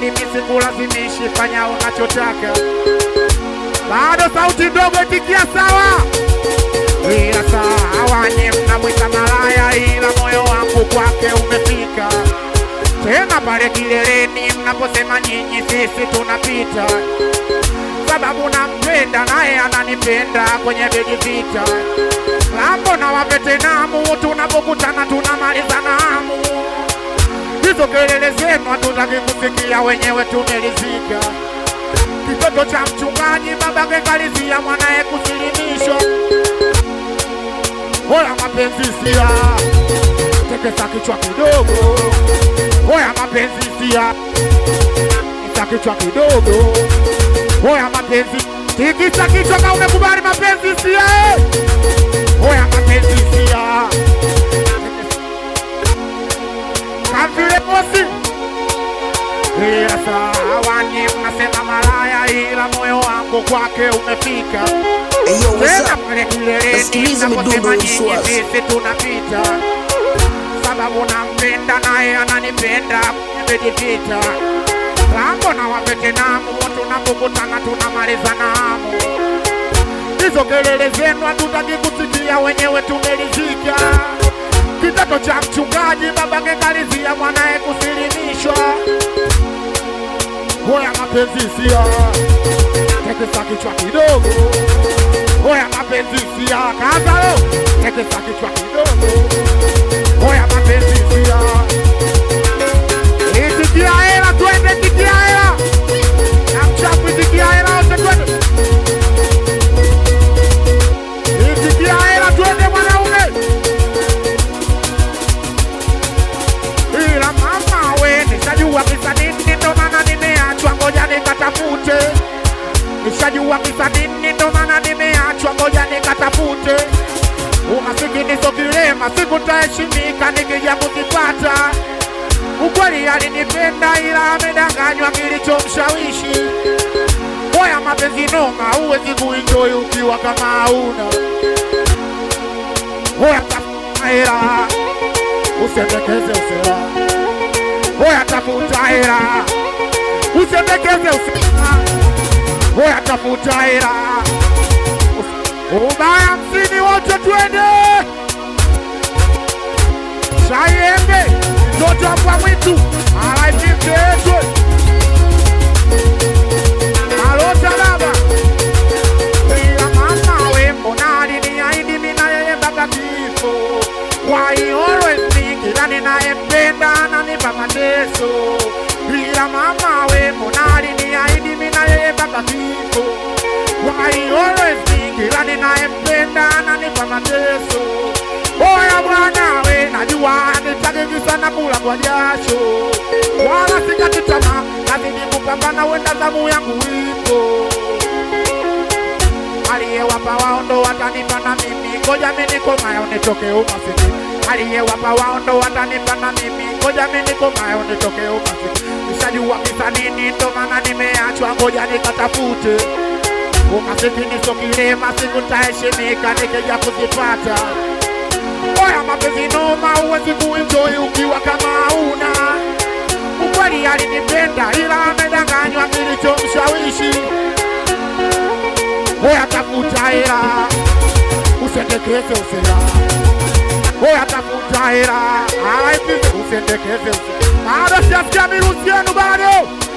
mimi sikulazimishi, fanya unachotaka. Bado sauti ndogo, itikia sawa. Ila sawa, nye mnamwita malaya, ila moyo wangu kwake umefika tena pale kileleni mnaposema nyinyi, sisi tunapita, sababu nampenda naye ananipenda kwenye bedi vita lambo na wavetenamu, tunapokutana tunamalizana hamu. Hizo kelele zenu hatutaki kusikia, wenyewe tumelizika. Kitoto cha mchungaji babake kalizia mwanaye kusilimishwa. Hoya mapenzi sia, tekesa kichwa kidogo. Hoya mapenzi sia, tikisa kichwa kidogo. Hoya mapenzi, tikisa kichwa kama umekubali mapenzi sia. eh. Hoya mapenzi sia, kamvile bosi ila sawa, nyie mnasema malaya, ila moyo wangu kwake umefika Hey yo, what's tena up? pale kileleni Nasikiliza naposema midundo ya nyinyi Uswazi. sisi tunapita, sababu nampenda naye ananipenda, nimejipita lambo na wavetenamu, tunapokutana tunamalizana hamu. Hizo kelele zenu hatutaki kusikia, wenyewe tumelizika. Kitoto cha mchungaji babake kalizia mwanaye kusilimishwa. Hoya mapenzi sia, tekesa kichwa kidogo. Hoya mapenzi sia, kazalo, tekesa kichwa kidogo. Hoya mapenzi sia, itikia hela, twende tikia hela, na mchafu itikia hela, wote twende. Itikia hela, twende mwanaume. ila mama we, nishajua kisa nini, ndo maana nimeachwa, ngoja nikatafute. Nishajua kisa nini, ndo maana nimeachwa, ngoja nikatafute. Umasikini sio kilema, siku nitaheshimika nikija kuzipata. Ukweli alinipenda ila amedanganywa kilichomshawishi. Moya mapenzi noma, huwezi kuenjoy ukiwa kama hauna. Moya tafuta hela, usendekeze usela. Moya tafuta hela, usendekeze usela. Moya tafuta hela, Usi- ubaya msini wote twende. Shayembe, mtoto wa mwitu, alaipimteetwe. Alota baba ila mama we mbona aliniahidi mimi na yeye mpaka kifo. Why he always me kila ninayempenda ananipa mateso. Ila mama we mbona aliniahidi mimi na yeye mpaka kifo. Why he always me kila ninayempenda ananipa mateso. Oya bwana we, najua nitaki sana kula kwa jasho, wala sikati tamaa, nazidi kupambana, wenda zamu yangu ipo aliyewapa wao ndo watanipa na mimi, ngoja mimi nikomayo nitoke umasikini. Aliyewapa wao ndo watanipa na mimi, ngoja mimi nikomayo nitoke umasikini. Nishajua kisa nini, ndo maana nimeachwa, ngoja nikatafute. Umasikini sio kilema, siku nitaheshimika nikija kuzipata. Oya mapenzi noma, huwezi kuenjoy ukiwa kama hauna. Ukweli alinipenda ila amedanganywa kilichomshawishi. Oya tafuta hela, usendekeze usela. Oya tafuta hela, alaipize usendekeze usela. Bado sijasikia mirusi yenu bado.